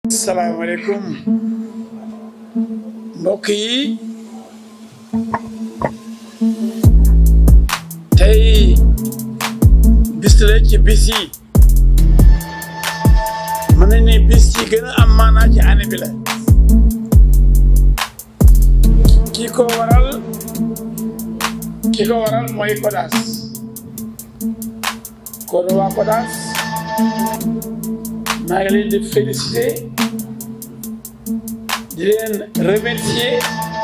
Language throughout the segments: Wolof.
salaamaaleykum mbokk yi tey bis la ci bis yi mën nañ ne bis yi gën a am maanaa ci année bi la ki ko waral ki ko waral mooy Kodas kon waa Kodas maa ngi leen di féliciter di leen remercier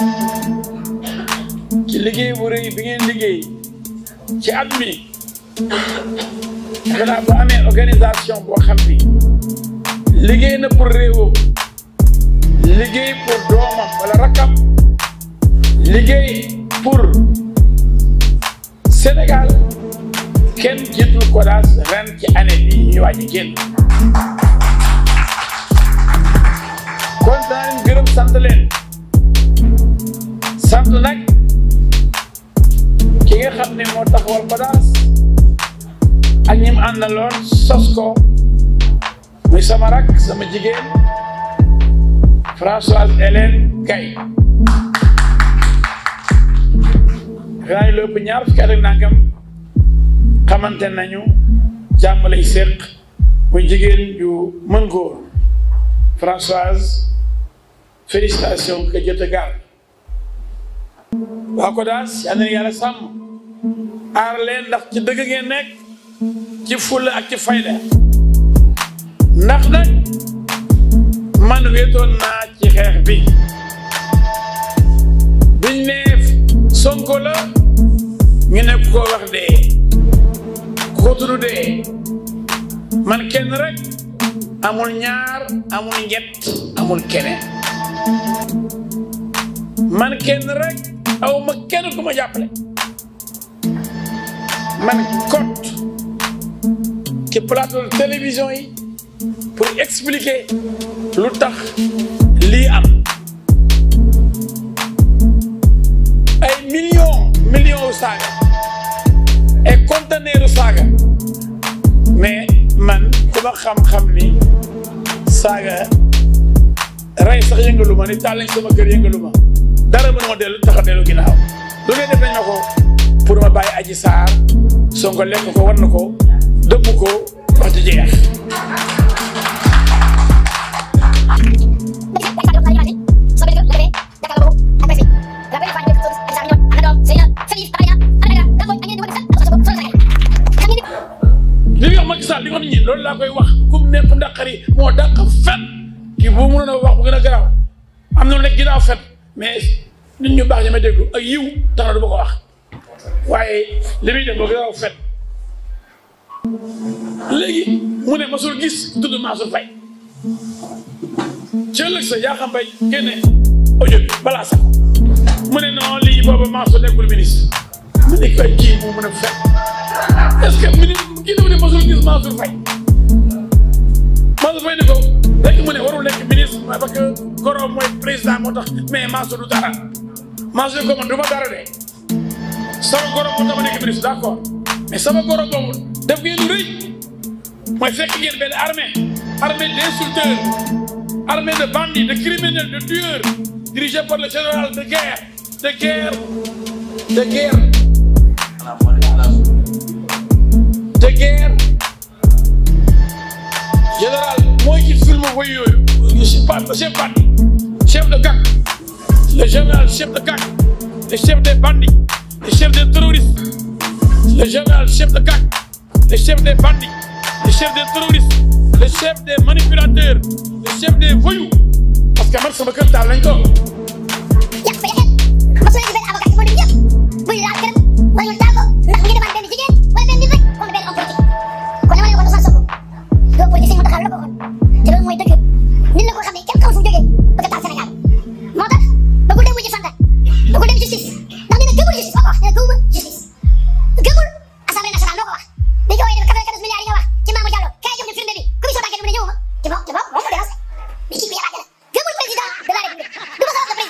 ci liggéey bu rëy bi ngeen liggéey ci at mi defe naa bu amee organisation boo xam ni liggéey na pour réewam liggéey pour doomam wala rakkam liggéey pour Sénégal kenn jiitul Kodas ren ci année bi ñuy waaj a génn kon daa leen gërëm sant leen sant nag ki nga xam ne moo taxawal Kodas ak ñi mu àndaloon sos ko muy sama rak sama jigéen Françoise Hélène Gaye xanaa ñu lépp ñaar fukki at ak nangam xamante nañu jàmm lay séq muy jigéen ju mën góor Françoise félicitations que Dieu te garde waa Kodas yal na yàlla sàmm aar leen ndax ci dëgg ngeen nekk ci fulla ak ci fayda ndax nag man wéetoon naa ci xeex bi biñ ne Sonko la ñu ne ko wax dee ko tudd dee man kenn rek amul ñaar amul ñett amul keneen man kenn rek aw ma kenn ku ma jàppale man kot ci plateau de télévision yi pour expliquer lu tax lii am ay millions millions u saaga et conteneur u saaga mais man ku ma xam-xam ni saaga rey sax yëngalu ma ni taal lañ sama kër yëngalu ma dara mën ma dellu tax a dellu ginnaaw lu ngay def nañ ma ko pour ma bàyyi aji saar Sonko lekk ko war na ko dëmm ko wax ci jeex li nga wax Macky Sall li nga wax nit ñi loolu laa koy wax kum ne kum dàqari moo dàq fen kii bu mënoon a wax bu gën a garaaw am na lu nekk ginnaaw fen mais nit ñu baax ñi may déglu ak yiw tax na du ma ko wax waaye li muy def boo gën a fen léegi mu ne masul gis tudd Mansour Faye ci ëllëg sa yaa xam bay génne audio bi balaa sax mu ne non lii booba Mansour nekkul ministre mu ne koy kii mu mën a fen est-ce que ministre kii dafa ne masul gis Mansour Faye Mansour Faye ni ko rek mu ne warul nekk ministre parce que goro mooy président moo tax mais Mansour du dara Mansour ko man du ma dara de sama goro moo tax ma nekk ministre d'accord mais sama goro boobu def ngeen lu rëy mooy fekk ngeen benn armée armée d'insulteurs armée de bandits de criminels de tueurs dirigée par le général de guerre de guerre de guerre de guerre général mooy ci film woy yooyu chef bandit chef de gang le général chef de gang le chef des bandits le chef des terroristes le général chef de gang le chef des bandits le chef des terroristes le chef des manipulateurs le chef des voyous parce que man sama kër taal lañ ko yàq fa yaxet ma soo gisee avocat ci moo dem yëpp buy laal këram wala ñu taal ko ndax mu ngi demande benn jigéen wala benn nit rek wala benn homme politique kon dama ne ko Ousmane Sonko doo politique mu taxaw la ko waxoon te loolu mooy dëgg nit la ko xam ne kenn xamul fu mu jógee bëgg a taal Sénégal moo tax bëggul dem wuji fanta bëggul dem justice ndax nee na gëmul justice moo ko wax nee na gëmul justice gëmul assemblée nationale moo ko wax dañ ko wooyee 94 milliards yi nga wax ci Mamour Diallo kaay jox ñu firnde bi commission d'enquête mu ne ñëwuma te bon te bon moom mu dénoncé mais kii bi yabaate la gëmul président de la république du ma sa wax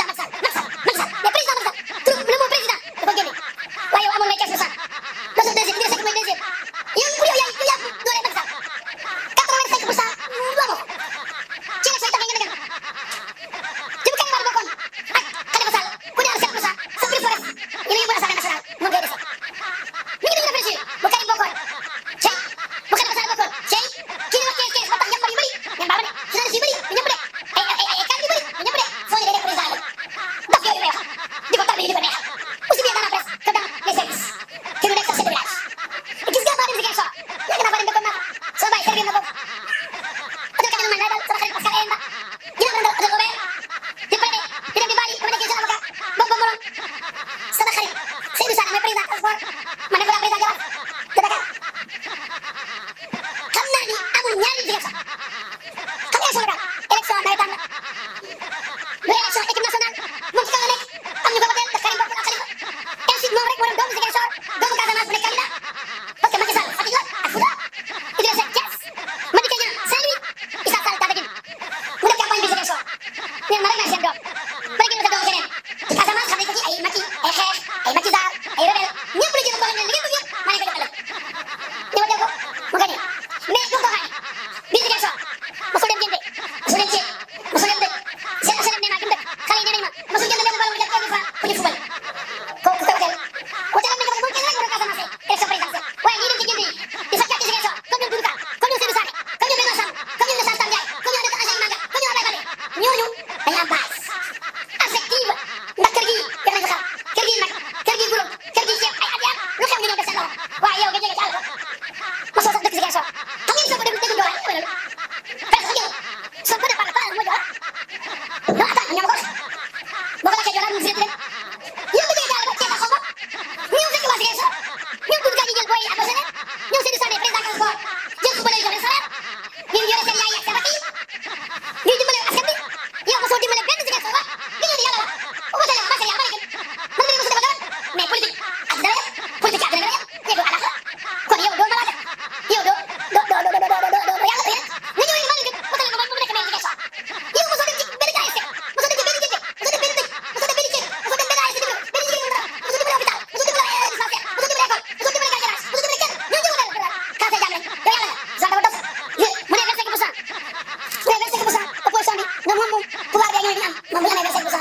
doom ba ngeen sa doom keneen Casamance xam nañ ko ci ay Macky ay xeex ay Macky Sall ay rebelle ñëpp la jël ko xam ne li ngeen bëgg yëpp maa leen ko jox ëllëg ñëw jël ko mu gagné mais du ko xaar biir Ziguinchor mosul dem jënde mosul dem ceeb mosul dem dëkk seen asalem nee naa gëm dëkk xale yi nee nañ ma mosul jënd benn ballon bu def 1 franc pour ñu fubal kooku ko hôtel hôtel am na ko moom kenn rek war a Casamance élection présidentielle waaye ñii dem ci jënd yi di sa càcc Ziguinchor comme ñoom Doudou Ka comme ñoom Seydou Sané comme ñoom Benoît Sambou comme ñoom Alassane Ndiaye comme ñoom Agent Manga comme ñoom Abdoulaye Baldé ñooñu dañu am base affective ndax kër gii def nañ ko xam kër gii nag kër gii gulóom kër gii ceeb ay at yaat lu xew ñu ñëw def seen loxo waaye yow nga jege ci àll ba mosoo sax dëkk Ziguinchor xam ngeen soo ko déglu déglu Diola wala presque sax yow soo ko def par par mo Diola non attends ñoo ma ko wax boo ko laajtee Diola mu fi leen yow nga jege ci àll ba ceeb ak xaw ma ñëw fekk waa Ziguinchor ñëw dugg kaa ji jël booy yi adossé leen ñëw Seydou Sané président transport jël ko ba lay jox leen salaire ngeen yore seen yaay ak seen rakk yi ñuy dimbale askan bi yow mosoo dimbale benn Ziguinchor ba li ngeen di yàlla wax bu ko tëlee matériel ba léegi mën nga mosu defal dara mais politique ak dara yëpp politique ak dara yëpp yëgul àllax kon yow doo malaaka yow doo doo doo doo doo doo doo yàlla yéen nga ñëw yéen maa ngi gën mu tëlee ko ba mu nekk maire Ziguinchor yow mosoo dem ci benn ASC mosoo dem ci benn jënde mosoo dem benn dëkk mosoo dem benn ceeb mosoo dem benn ASC dimbale benn jigéen dara mosoo dimbale hôpital mosoo dimbale dispensaire mosoo dimbale école mosoo dimbale garage mosoo dimbale kenn ñoo ñëw dara kaase jàmm lañ yow yàlla nga dafa dof mu ne 25 pour cent mu ne 25 pour cent opposition bi ñoom moom moom pouvoir bi ak ñooy ñu am moom bu ñu amee 25 pour cent